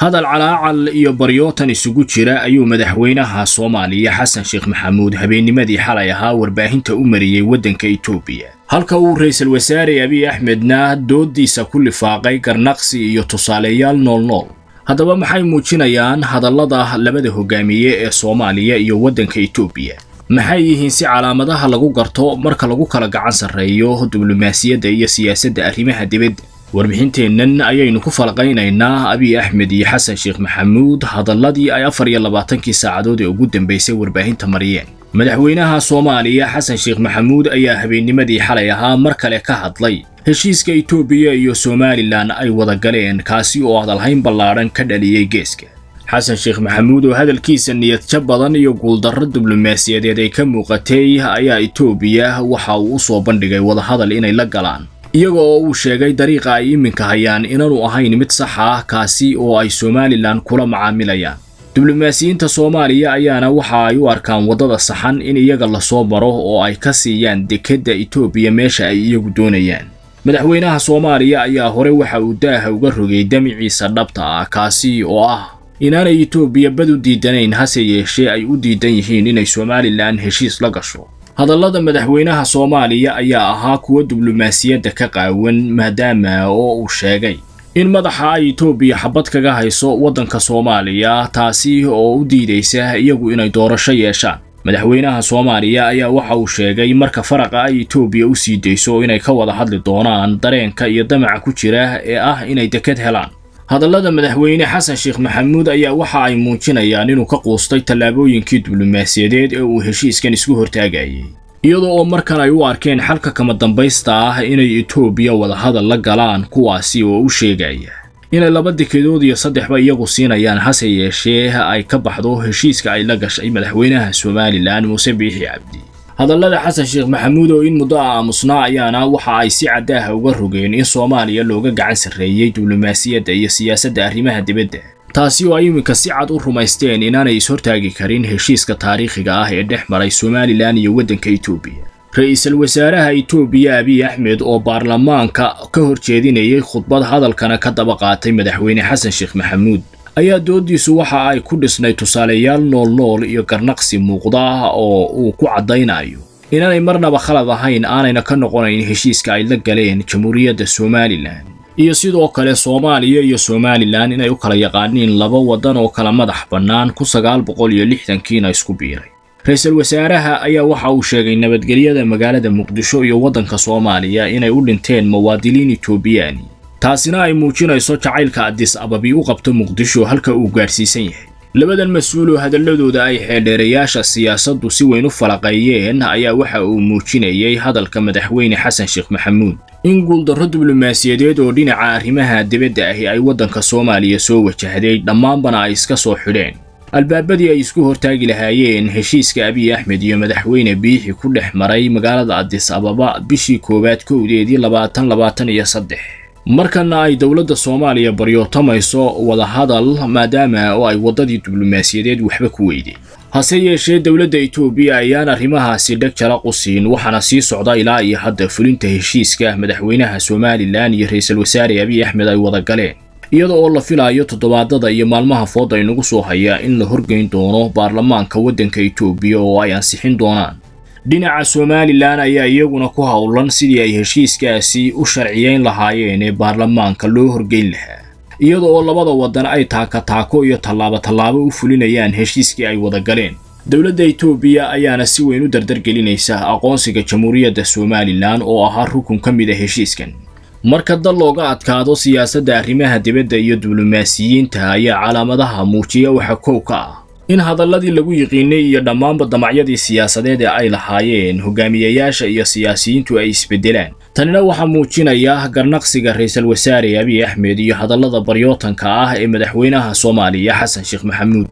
hadal calaacal iyo baryootan isugu jira ayuu madaxweynaha soomaaliya xasan sheekh maxamuud habeennimadii xalay ahaa warbaahinta u mariyey waddanka etoobiya halka uu ra'iisul wasaare abiy axmedna dooddiisa ku lifaaqay garnaqsi iyo tusaaleyaal noolnool haddaba maxay muujinayaan hadallada labada hogaamiye ee soomaaliya iyo waddanka etoobiya maxay yihiin si calaamadaha lagu garto marka lagu kala gacan sarreeyo diblomaasiyadda iyo siyaasadda arrimaha dibadda warbixinteennan ayaynu ku falqaynaynaa abiy axmed iyo xasan sheekh maxamuud hadalladii ay afar iyo labaatankii saacadood ee ugu dambaysay warbaahinta mariyeen madaxweynaha soomaaliya xasan sheekh maxamuud ayaa habeennimadii xalay ahaa mar kale ka hadlay heshiiska etoobiya iyo somalilan ay wada galeen kaasi oo hadalhayn ballaadhan ka dhaliyey geeska xasan sheekh maxamuud oo hadalkiisa niyadjab badan iyo guuldarro diblomaasiyadeed ay ka muuqatay ayaa etoobiya waxa uu u soo bandhigay wadahadal inay la galaan iyaga oo uu sheegay dariiqa ay iminka hayaan inaanu ahayn mid sax ah kaasi oo ay somalilan kula macaamilayaan diblomaasiyiinta soomaaliya ayaana waxa ay u arkaan waddada saxan in iyaga lasoo maro oo ay ka siiyaan dekedda etoobiya meesha ay iyagu doonayaan madaxweynaha soomaaliya ayaa hore waxa uu daaha uga rogay damiciisa dhabta ah kaasi oo ah inaanay etoobiya bad u diidanayn hase yeeshee ay u diidan yihiin inay somalilan heshiis la gasho hadallada madaxweynaha soomaaliya ayaa ahaa kuwa diblomaasiyadda ka qaawan maadaama oo uu sheegay in madaxa ay etoobiya xabad kaga hayso waddanka soomaaliya taasi oo u diidaysa iyagu inay doorasho yeeshaan madaxweynaha soomaaliya ayaa waxa uu sheegay marka faraqa ay etoobiya u sii dayso inay ka wada hadli doonaan dareenka iyo damaca ku jira ee ah inay deked helaan hadallada madaxweyne xasan sheekh maxamuud ayaa waxa ay muujinayaan inuu ka quustay tallaabooyinkii diblomaasiyadeed ee uu heshiiskan isku hortaagayay iyadoo oo markan ay u arkeen xalka kama dambaysta ah inay etoobiya wadahadal la galaan kuwaasi oo u sheegaya inay laba dekedood iyo saddexba iyagu siinayaan hase yeeshee ay ka baxdo heshiiska ay la gashay madaxweynaha somalilan muuse biixi cabdi hadallada xasan sheekh maxamuud oo in muddo a aamusnaa ayaana waxa ay si caddaaha uga rogeen in soomaaliya looga gacan sarreeyey diblomaasiyadda iyo siyaasadda arrimaha dibadda taasi oo ay iminka si cad u rumaysteen inaanay ishortaagi karin heshiiska taariikhiga ah ee dhex maray somalilan iyo waddanka etoobiya ra-iisul wasaaraha etoobiya abiy axmed oo baarlamaanka ka hor jeedinayay khudbad hadalkana ka daba qaatay madaxweyne xasan sheekh maxamuud ayaa dooddiisu waxa ay ku dhisnay tusaaleyaal noolnool iyo garnaqsi muuqda oo uu ku caddaynayo inaanay marnaba khalad ahayn aanayna ka noqonayn heshiiska ay la galeen jamhuuriyadda somalilan iyo sidoo kale soomaaliya iyo somalilan inay u kala yaqaaniin laba waddan oo kala madax bannaan ku sagaal boqol iyo lixdankiina isku biiray ra-iisul wasaaraha ayaa waxa uu sheegay nabadgelyada magaalada muqdisho iyo waddanka soomaaliya inay u dhinteen muwaadiniin etoobiyaani taasina ay muujinayso jacaylka adis ababi u qabto muqdisho halka uu gaadhsiisan yahay labadan mas-uul oo hadalladooda ay xeeldheerayaasha siyaasaddu si weyn u falaqeeyeen ayaa waxa uu muujinayay hadalka madaxweyne xasan sheekh maxamuud in guuldarro diblomaasiyadeed oo dhinaca arrimaha dibadda ahi ay waddanka soomaaliya soo wajahday dhammaanbana ay iska soo xidheen albaabadii ay isku hortaagi lahaayeen heshiiska abiy axmed iyo madaxweyne biixi ku dhex maray magaalada adis ababa bishii koowaad kowdeedii labaatan labaatan iyo saddex markana ay dowladda soomaaliya baryootamayso wadahadal maadaama oo ay waddadii diblomaasiyadeed waxba ku weydeen hase yeeshee dowladda etoobiya ayaan arrimahaasi dheg jala qusiin waxaana sii socda ilaa iyo hadda fulinta heshiiska madaxweynaha somalilan iyo ra-iisul wasaare abiy axmed ay wada galeen iyada oo la filayo toddobaadada iyo maalmaha fooda inagu soo haya in la horgeyn doono baarlamaanka waddanka etoobiya oo ay ansixin doonaan dhinaca somalilan ayaa iyaguna ku howlan sidii ay heshiiskaasi u sharciyeyn lahaayeen ee baarlamaanka loo horgeyn lahaa iyada oo labada waddan ay taaka taako iyo tallaabo tallaabo u fulinayaan heshiiskii ay wada galeen dowladda etoobiya ayaana si weyn u dardargelinaysa aqoonsiga jamhuuriyadda somalilan oo ahaa rukun ka mid a heshiiskan marka dal looga adkaado siyaasadda arrimaha dibadda iyo diblomaasiyiinta ayaa calaamadaha muujiya waxa kow ka ah in hadalladii lagu yiqiinay iyo dhammaanba damacyadii siyaasadeed ee ay lahaayeen hogaamiyayaasha iyo siyaasiyiintu ay isbeddelaan tanina waxaa muujinaya garnaqsiga ra-iisul wasaare abiy axmed iyo hadallada baryootanka ah ee madaxweynaha soomaaliya xasan sheekh maxamuud